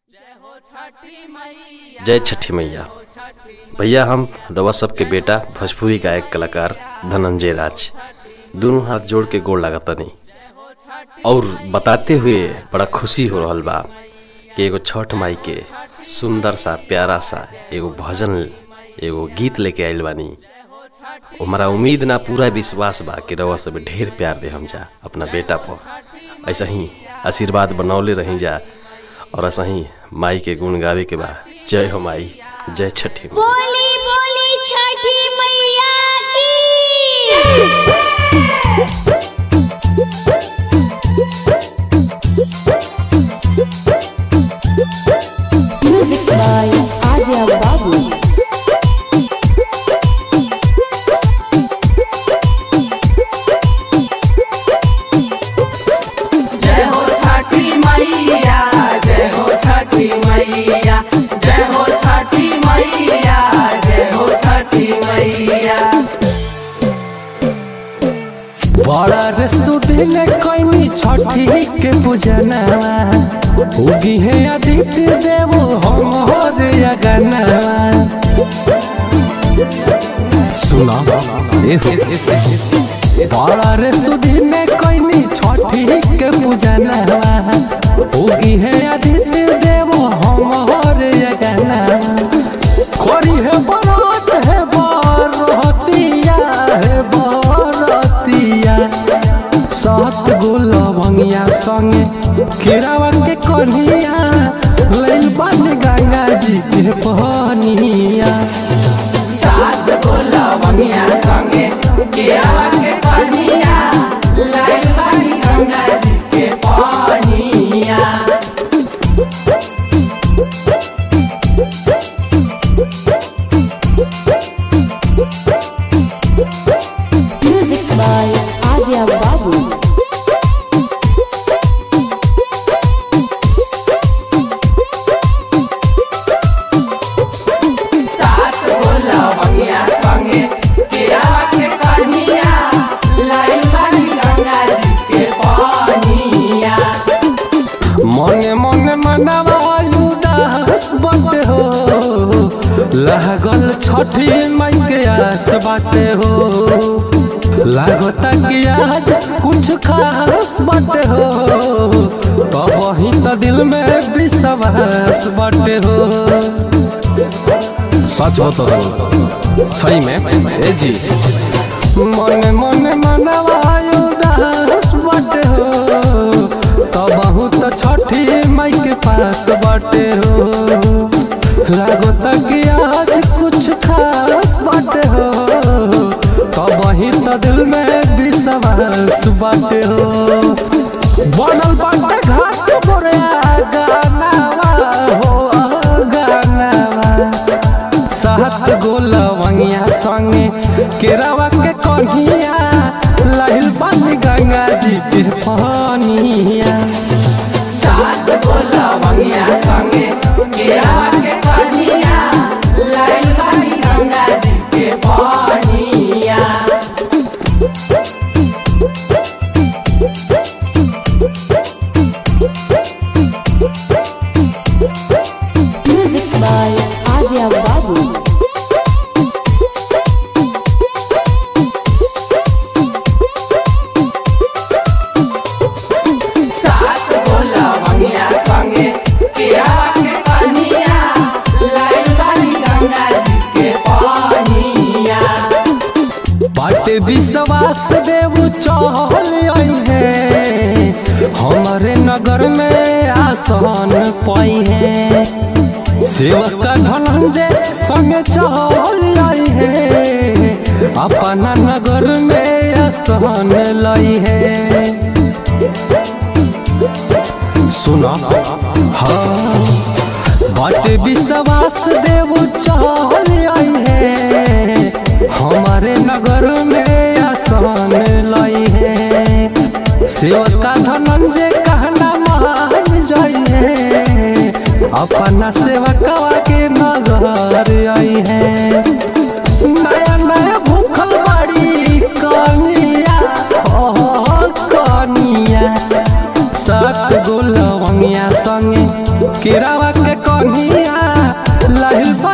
जय छठी मैया भैया हम रवा सब के बेटा भोजपुरी गायक कलाकार धनंजय राज दोनों हाथ जोड़ के गोड़ लागतनी और बताते हुए बड़ा खुशी हो रहल बा कि एगो छठ माई के सुंदर सा प्यारा सा एगो भजन एगो गीत लेके आइल बानी हमारा उम्मीद ना पूरा विश्वास बा कि रवा सब ढेर प्यार दे हम जा अपना बेटा पर ऐसा ही आशीर्वाद बनौले रही जा और ऐसा ही माई के गुण गावे के बा जय हो माई जय छठी माई बोली बोली छठी मैया की म्यूजिक बाय आर्या बाबू जय हो छठी मैया जय हो छठी मैया जय हो छठी मैया जय हो छठी मैया बड़ा रे सुदिन कोइनी छठी के पूजनवा उगी है आदित्य देव हम होर यगनवा सुना ए हो बड़ा रे सुदिन कोइनी छठी के पूजनवा उगी है आदित्य देव हम होर यगनवा खोरी है बरात है बरतिया है बरतिया सात गोला भंगिया संगे केरावा के कन्हिया लैल बन गंगा जी के पहनिया सात गोला बनिया संगे केरा के कनिया लाइल बानी गंगा जी के पानिया म्यूजिक बाय आर्या बाबू सात गोला बनिया संगे केरा के कनिया लाइल बानी गंगा जी के पानिया मने मने मनवा उदास बाटे हो लागल छठी माई के आस बाटे हो लागता कि आज कुछ खास बाटे हो तो वही तो दिल में विश्वास बाटे हो सच हो तो सही में ए जी मने मने मनवा उदास बाटे हो तो बहुत छठी माई के पास बाटे हो लागता कि आज कुछ खास बाटे हो तो वही तो दिल में विश्वास बाटे हो बनल बाटे घाट मोरे गानावा हो गानावा सात गोला वंगिया संगे केरावा के कन्हिया लहिल पानी गंगा जी के पानिया सात गोला बनिया संगे केरा के कनिया लाइल बानी गंगा जी के पानिया म्यूजिक बाय आर्या बाबू सात गोला बनिया संगे केरा के कनिया लाइल बानी गंगा जी के पानिया बाटे विश्वास देव चल आई है हमारे नगर में आसान पाई है सेवक का धनंजय संगे चल आई है अपना नगर में आसान लाई है सुना हाँ बाटे विश्वास देव चल आई है हमारे नगर में आसान लाई है सेवका धनंजय कहना मान जाई है अपना सेवकवा के नगर आई है नया नया भूखल बाड़ी कनिया ओ कनिया सात गो लवंगिया संगे केरावा के कन्हिया लाहिल बा